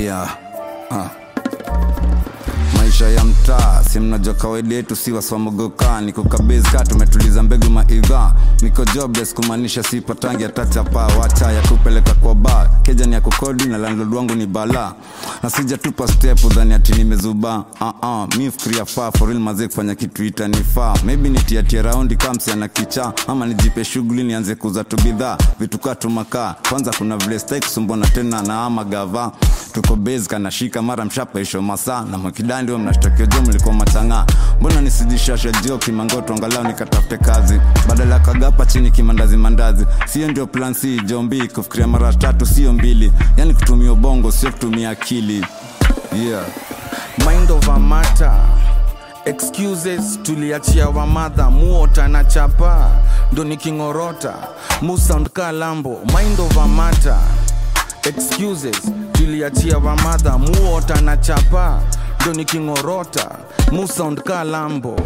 yeah. ah. maisha ya mtaa si mnajua kawaida yetu si waswamogoka niko kabezi ka tumetuliza mbegu maidha niko jobless kumaanisha sipatangi atachapa wacha ya kupeleka kwa ba keja ni ya kukodi na landlord wangu ni bala na sijatupa step udhani ati nimezuba uh -uh, mi fikiria faa for real mazee kufanya kitu itanifaa maybe nitiatie raundi kamsi ana kicha ama nijipe shughuli nianze kuza tu bidhaa vitu kaa tumakaa kwanza kuna vile stai kusumbwana tena na ama gava tuko base kanashika mara mshapaisho masaa na mwakidandi wa mnashtakia jo mlikuwa matang'aa mbona nisijishashe jio kimangoto angalau nikatafute kazi badala ya kagapa chini kimandazi mandazi sio ndio plan c jombi kufikiria mara tatu sio mbili yani kutumia ubongo sio kutumia akili yeah. mind over matter excuses tuliachia wamadha muota na chapa ndo nikingorota musound ka lambo mind over matter excuses tuliachia wamadha muota na chapa ndo nikingorota musound ka lambo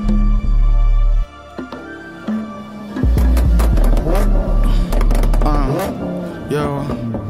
uh, yo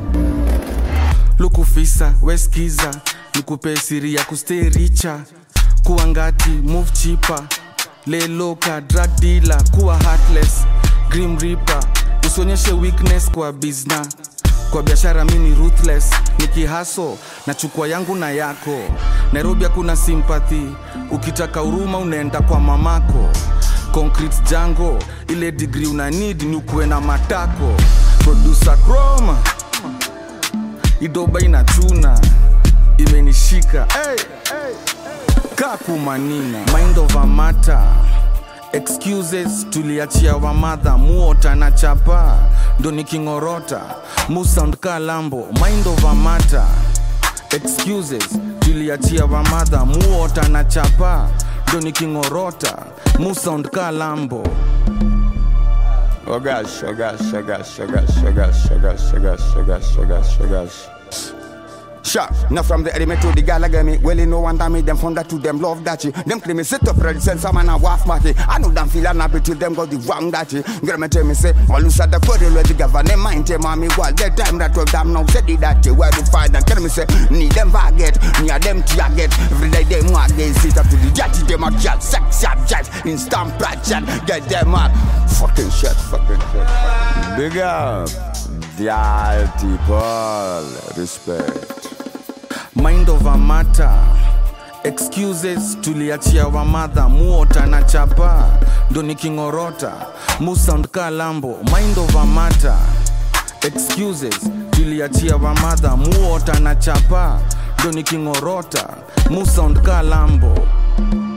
lukufisa weskiza nikupe siri ya kustay richa kuwa ngati move chipa leloka drug dealer kuwa heartless grim reaper usionyeshe weakness kwa bizna kwa biashara mi ni ruthless nikihaso na chukua yangu na yako nairobi hakuna sympathy ukitaka huruma unaenda kwa mamako concrete jango ile digri una need ni ukuwe na matako producer chroma idoba inachuna imenishika hey, hey, kakumanina mind over matter excuses tuliachia wamadha muota na chapa ndo nikingorota musound ka lambo mind over matter excuses tuliachia wamadha muota na chapa ndo nikingorota musound ka lambo Oh gosh, oh gosh, oh gosh, oh gosh, oh gosh, oh gosh, oh gosh, oh gosh, oh gosh, oh gosh. Sure, now from the element to the galagami, well, you know, one time them found that to them love that you. Them claim me sit up ready, send some man a waff matty. I know them feel unhappy till them got the wrong that you. Girl, me tell me say, all you said the body where the government mind tell mommy, well, that time that was damn now said it that you where to find and tell me say, need them forget, near them target. Every day them want get sit up to the judge, them a cat, sex object, instant project, get them up. Fucking shit, fucking shit. Big up, the people, respect. mind over matter excuses tuliachia wamadha muota na chapa ndo nikingorota musound ka lambo mind over matter excuses tuliachia wamadha muota na chapa ndo nikingorota musound ka lambo